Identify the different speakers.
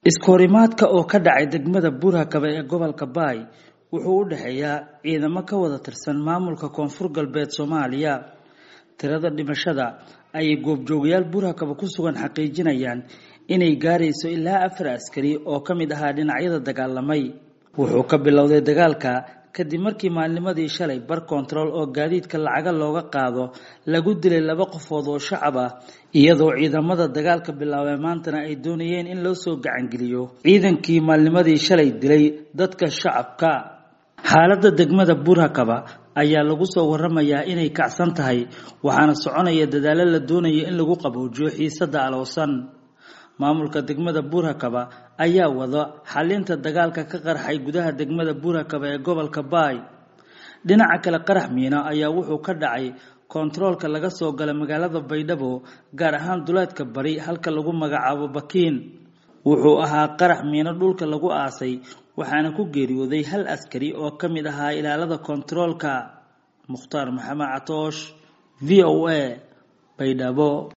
Speaker 1: iskahorimaadka oo ka dhacay degmada buurhakaba ee gobolka baay wuxuu u dhexeeyaa ciidamo ka wada tirsan maamulka koonfur galbeed soomaaliya tirada dhimashada ayay goobjoogayaal buurhakaba ku sugan xaqiijinayaan inay gaarayso ilaa afar askari oo ka mid ahaa dhinacyada dagaalamay wuxuu ka bilowday dagaalka kadib markii maalnimadii shalay bar kontarool oo gaadiidka lacaga looga qaado lagu dilay laba qofood oo shacab ah iyadoo ciidamada dagaalka bilaabay maantana ay doonayeen in loo soo gacangeliyo ciidankii maalnimadii shalay dilay dadka shacabka xaaladda degmada buurhakaba ayaa lagu soo waramayaa inay kacsan tahay waxaana soconaya dadaalo la doonayo in lagu qaboojiyo xiisada aloosan maamulka degmada buurhakaba ayaa wada xalinta dagaalka ka qarxay gudaha degmada buurhakaba ee gobolka baay dhinaca kale qarax miino ayaa wuxuu ka dhacay kontaroolka laga soo gala magaalada baydhabo gaar ahaan duleedka bari halka lagu magacaabo bakiin wuxuu ahaa qarax miino dhulka lagu aasay waxaana ku geeriyooday hal askari oo ka mid ahaa ilaalada kontaroolka mukhtaar maxamed catoosh v o a baydhabo